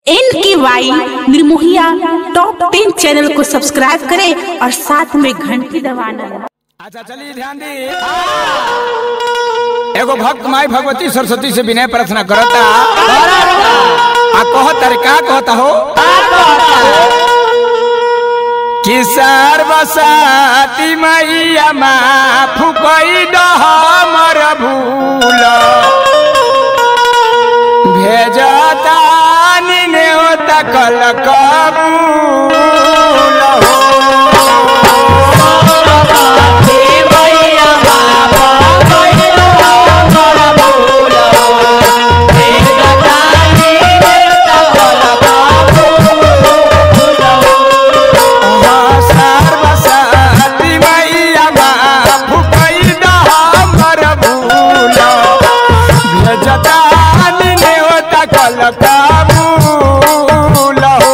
N K Y Nirmohiya top ten channel को subscribe करें और साथ में घंटी दबाना अच्छा चलिए ध्यान दी एगो भक्त माई भगवती सरस्वती से विनय प्रार्थना करता आ कहता रे का कहता हो कि सर्वसाती मैया माफ कई दह मर भूल भेजता नेवता कल कबूल हो सर्वसाती मैया माफ कई दह मर भूल भेजता नेवता कल कबूल हो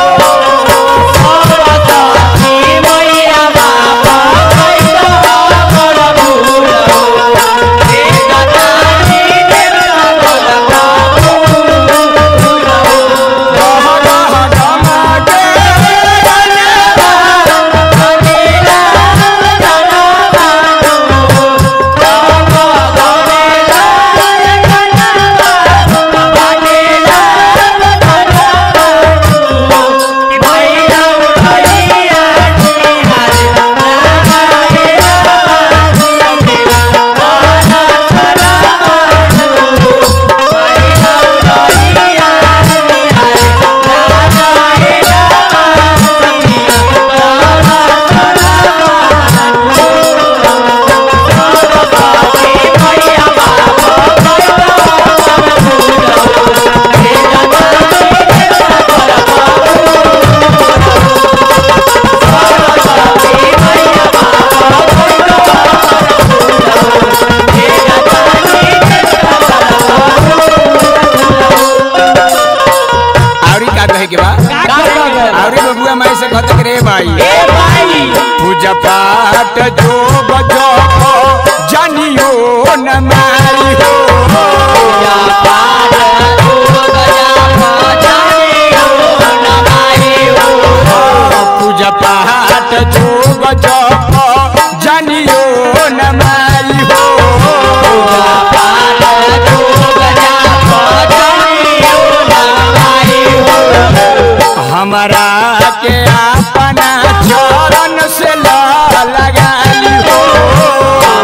आवरी का कहे के बा आवरी बबुआ माई से कहते रे भाई पूजा पाठ जो बजो जानियो न मारी हो पूजा पाठ जो बजो जानियो न मारी हो हमारा के अपना चरण से ला लगाई हो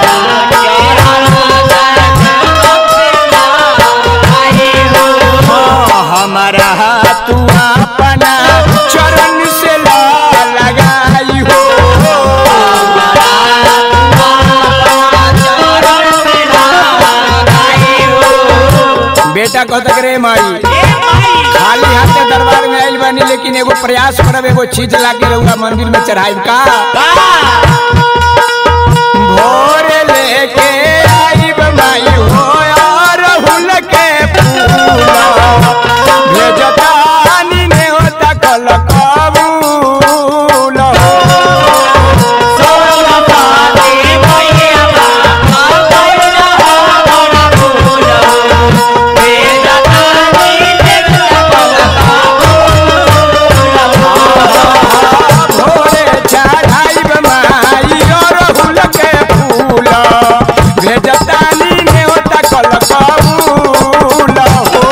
हमारा तू अपना चरण से ला लगाई हो बेटा कहता रे माई खाली हाथ के दरबार में आइल बानी लेकिन एगो प्रयास करब एगो चीज लाके रहुआ मंदिर में चढ़ाइब का भोर लेके आइब माई हो और हुल के फूल भेजता ने होता कल कबूल भोरे चढ़ाइब माई और हुल के फूल भेजता ने होता कल कबूल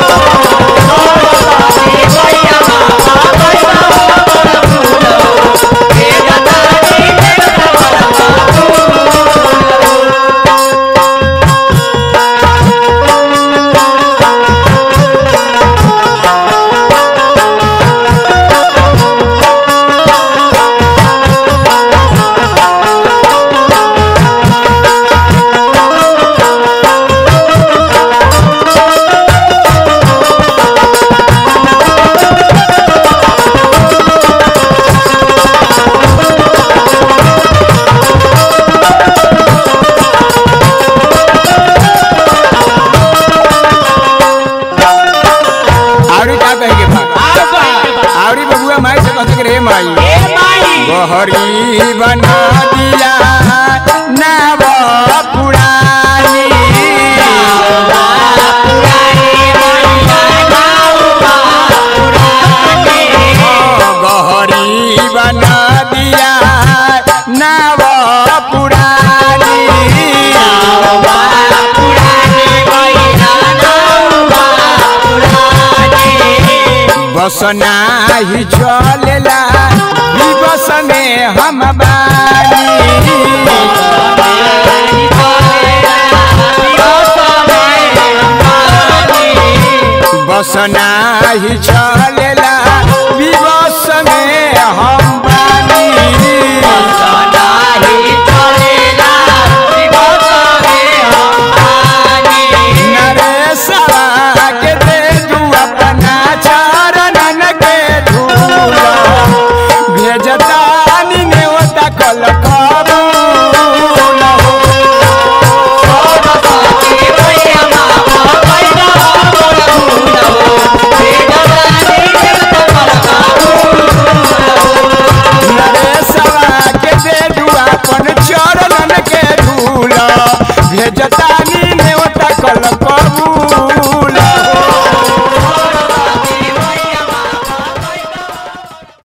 आवरी का कहे के भाग आवरी बबुआ माई से कहते रे माई बहरी बना दिया नाव पुरानी बस नाही चलेला विवश में हम बानी बस नाही चलेला विवश में हम बानी